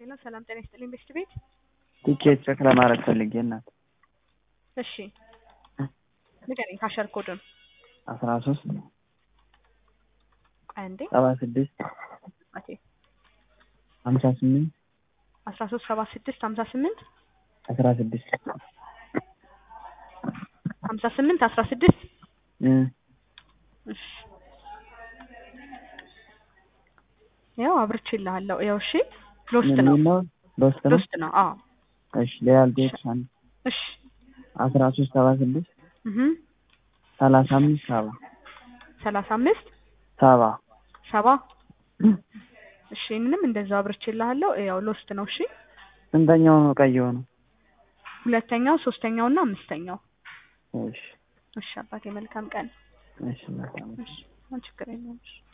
ሄሎ ሰላም ጤና ይስጥልኝ ቤስት ቤት። ቲኬት ቼክ ለማድረግ ፈልጌ እናት እሺ ንገረኝ ካሸር ኮዱን አስራ ሶስት ቆይ አንዴ ሰባ ስድስት ኦኬ ሀምሳ ስምንት አስራ ሶስት ሰባ ስድስት ሀምሳ ስምንት አስራ ስድስት ሀምሳ ስምንት አስራ ስድስት እሺ ያው አብርቼልሃለሁ። ያው እሺ ሎስት ነው ነው ሎስት ነው ሎስት ነው። አዎ እሺ ሌላ ልጆች አንድ እሺ አስራ ሶስት ሰባ ስድስት እህ ሰላሳ አምስት ሰባ ሰላሳ አምስት ሰባ ሰባ እሺ ይህንንም እንደዛው አብርቼልሃለሁ። ያው ሎስት ነው። እሺ ስንተኛው ነው ቀይ የሆነው? ሁለተኛው፣ ሶስተኛው እና አምስተኛው። እሺ እሺ አባቴ መልካም ቀን። እሺ መልካም እሺ ችግር የለውም። እሺ